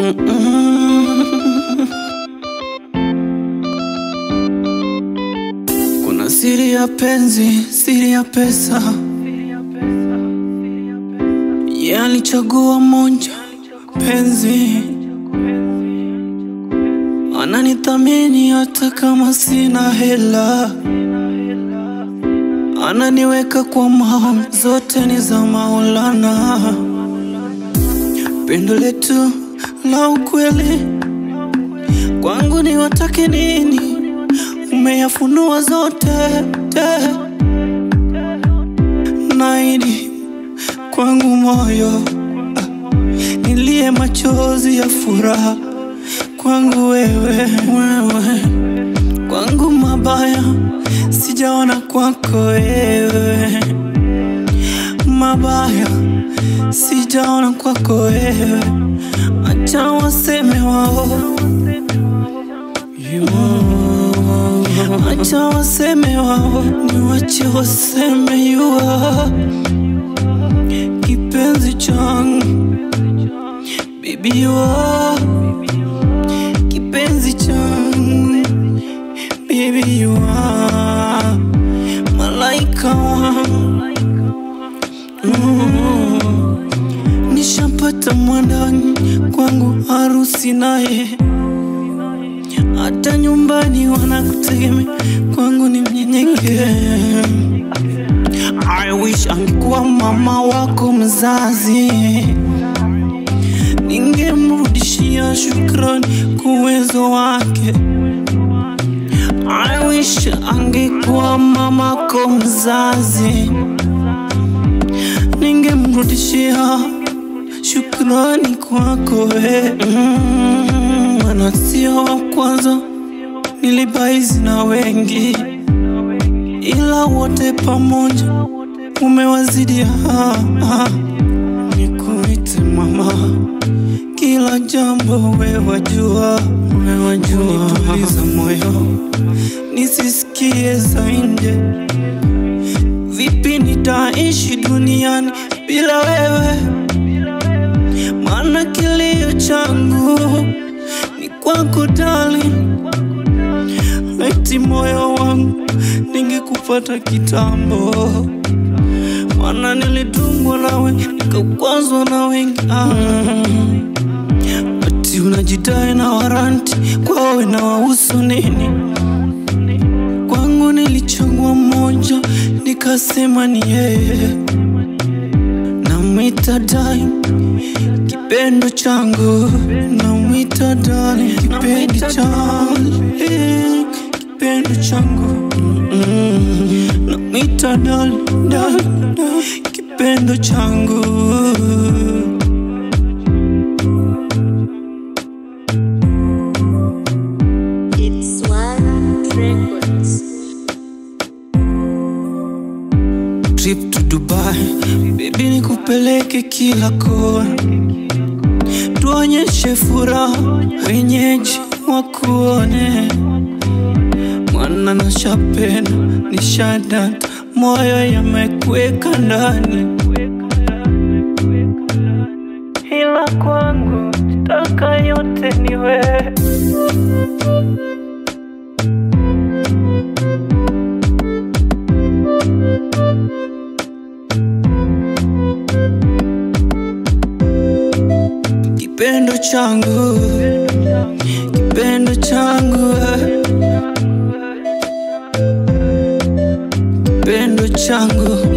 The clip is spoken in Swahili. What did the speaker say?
Kuna siri ya penzi, siri ya pesa. Yeye alichagua moja, penzi. Ananithamini hata kama sina hela, ananiweka kwa maombi, zote ni za Maulana. Pendo letu la ukweli kwangu ni watake nini, umeyafunua zote te. Naidi kwangu moyo ah, nilie machozi ya furaha kwangu wewe, wewe kwangu mabaya sijaona kwako wewe, mabaya sijaona kwako wewe, acha waseme wao Acha waseme wao, niwache waseme yua kipenzi changu baby yua kipenzi changu baby yua malaika wangu mm. Nishapata mwandani kwangu harusi naye hata nyumbani wanakutegemea, kwangu ni mnyenyekee. I wish angekuwa mama wako mzazi, ningemrudishia shukrani kwa uwezo wake. I wish angekuwa mamako mzazi, ningemrudishia shukrani kwako we. Mm, maana sio wa kwanza nilibaizi na wengi, ila wote pamoja umewazidi. ah, ah. Nikuite mama, kila jambo we wajua, we wajua. Tuliza moyo nisisikie za nje. Vipi nitaishi duniani bila wewe? Maana kilio changu ni kwako darling, eti moyo wangu ningekupata kitambo, maana nilitungwa nawe nikakwazwa na wengi ah. Ati unajidai na waranti kwawe na wahusu nini? Kwangu nilichagua mmoja nikasema ni yeye, namwita daim kipendo changu, namwita darling kipenzi changu, eh, kipendo changu Mm, namwita darling, darling, darling, kipendo changu It's One Records. trip to Dubai, baby nikupeleke kila kona, tuonyeshe furaha, wenyeji wakuone. Mwana na shapena ni shadata, moyo yamekweka ndani, ila kwangu taka yote ni wewe. Kipendo changu, kipendo changu, eh. kipendo changu